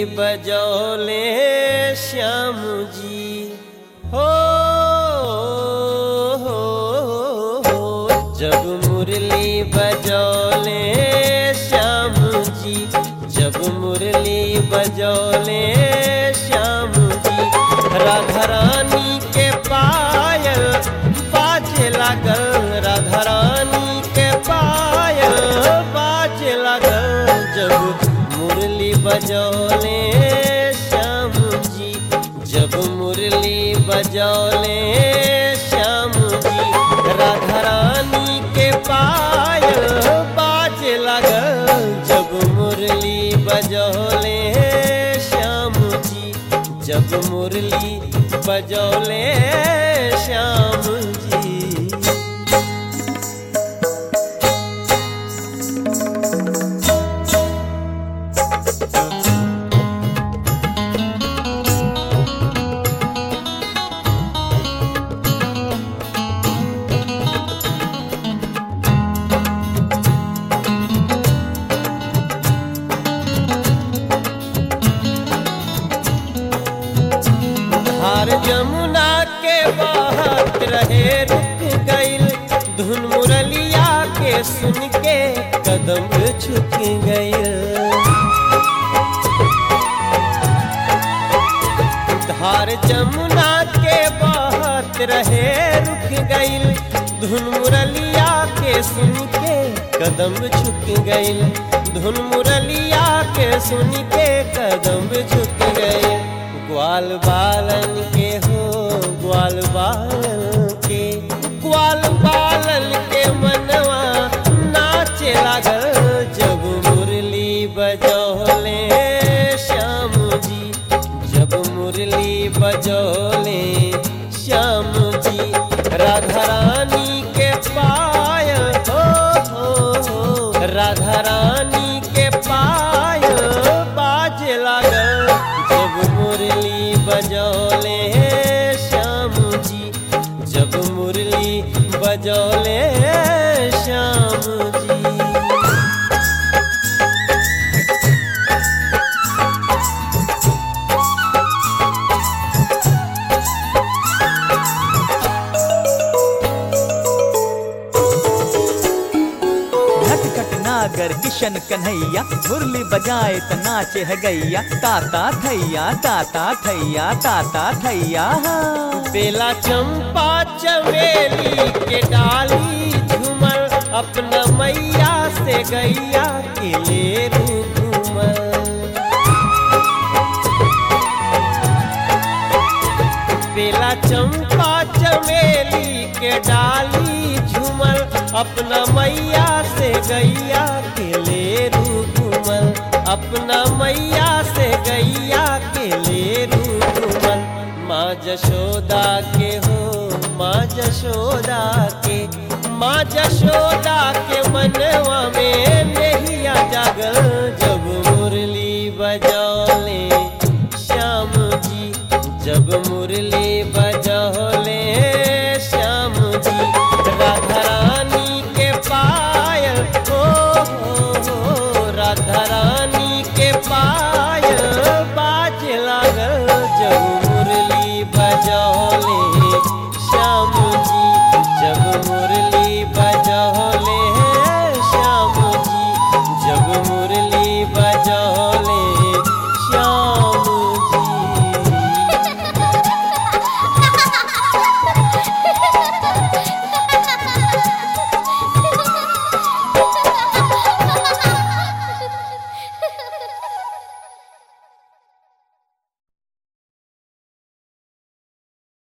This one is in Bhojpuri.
बजौले श्याम जी हो, हो, हो जब मुरली बजौले श्याम जी जब मुरली बजौले श्याम जी राधा रानी के पायल बाजे लागल राधा रानी के पायल बाजे लागल जब मुरली बजौले श्याम जी जब मुरली बजौले श्याम जी राधा रानी के पायल बाजे लागल जब मुरली बजौले श्याम जी जब मुरली बजौले श्याम जी धार जमुना के बहत रहे रुक गईल धुन मुरलिया के सुन के कदम झुक गईल धार जमुना के बहत रहे रुक गईल धुन मुरलिया के सुन के कदम झुक गईल धुन मुरलिया के सुन के कदम झुक गईल ग्वाल बालन के हो ग्वाल बालन के ग्वाल बालन के मनवा नाचे लागल जब मुरली बजौले श्याम जी जब मुरली बजौले श्याम जी राधा रानी के पायल हो, हो, हो राधा रानी के पायल बाजे लागल जब मुरली बजौले श्याम जी जब मुरली बजौले श्याम जी नटखट नागर किशन कन्हैया मुरली बजाए त नाचे है गैया ताता थैया ताता थैया ताता थैया हाँ। बेला चंपा चमेली के डाली झूमर अपना मैया से गैया के ले घूमर बेला चंपा चमेली के डाली झूमर अपना मैया से गैया के ले घूमर अपना मैया से गैया के ले घूमर माँ जशोदा के हो माँ जशोदा के माँ जशोदा के मनवा में